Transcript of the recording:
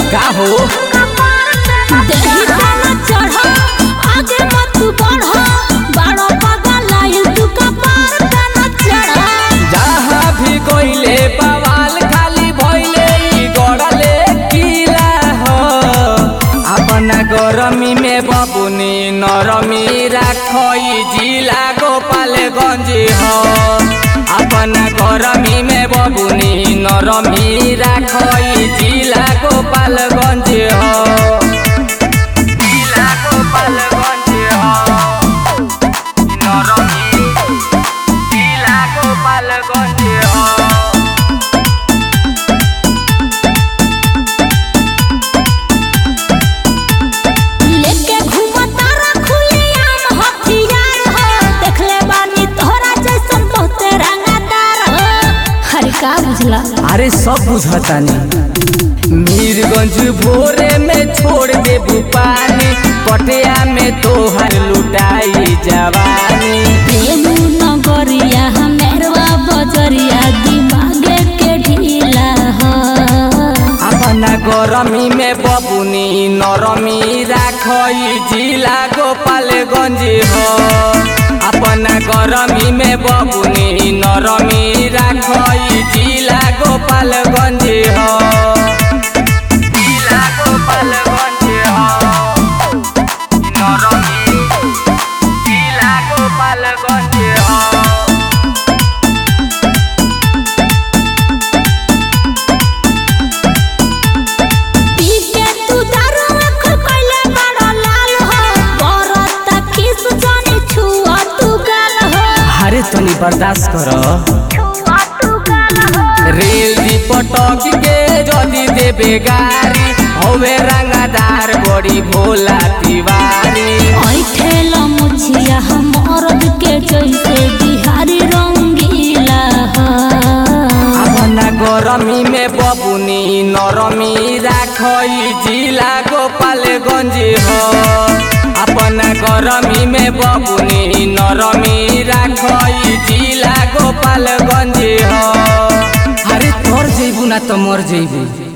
का हो देही तना चढ़ आगे मत बढ़ बड़ो पागल आइल तू कपार तना चढ़ जहाँ भी गइले बवाल खाली भइले ई गड़ले किला हो अपना गरमी में बबुनी नरमी राखई जिला गोपालगंज हो अपना गरमी में बबुनी नरमी राखई जिला गोपालगंज हो जिला गोपालगंज हो नरमी जिला गोपालगंज हो लेके घूमा तारा खुली आम हथियार हो देखले बानी तोहरा जैसन बहुते रंगदार हो हरे का बुझला अरे सब बुझतानी मीरगंज भोरे में छोड़ देबू पानी पटिया में तोहर लुटाई जवानी प्रेम नगरिया हमेरवा बजरिया दिमागे के ढीला हो अपना गरमी में बबुनी नरमी राखई जिला गोपालगंज हो अपना गरमी में बबुनी नरमी राखई जिला गोपालगंज हो जिला गोपालगंज हो नरमी जिला गोपालगंज हो पी के तू दारू आँख कइले बड़ा लाल हो बरत किस जानी छुआ तू गाल हो अरे तनी बर्दाश्त कर छुआ तू गाल हो रेल दी पटक के जदी देबे गारी हवे रंगादार बड़ी भोला तिवारी ओइ ठेला मुछिया हमरद के जैसे बिहारी रंगीला हो अपना गरमी में बबुनी नरमी राखई जिला गोपालगंज हो अपना गरमी में बबुनी नरमी राखई जिला गोपालगंज हो अरे तोर जइबू ना तो मर जइबू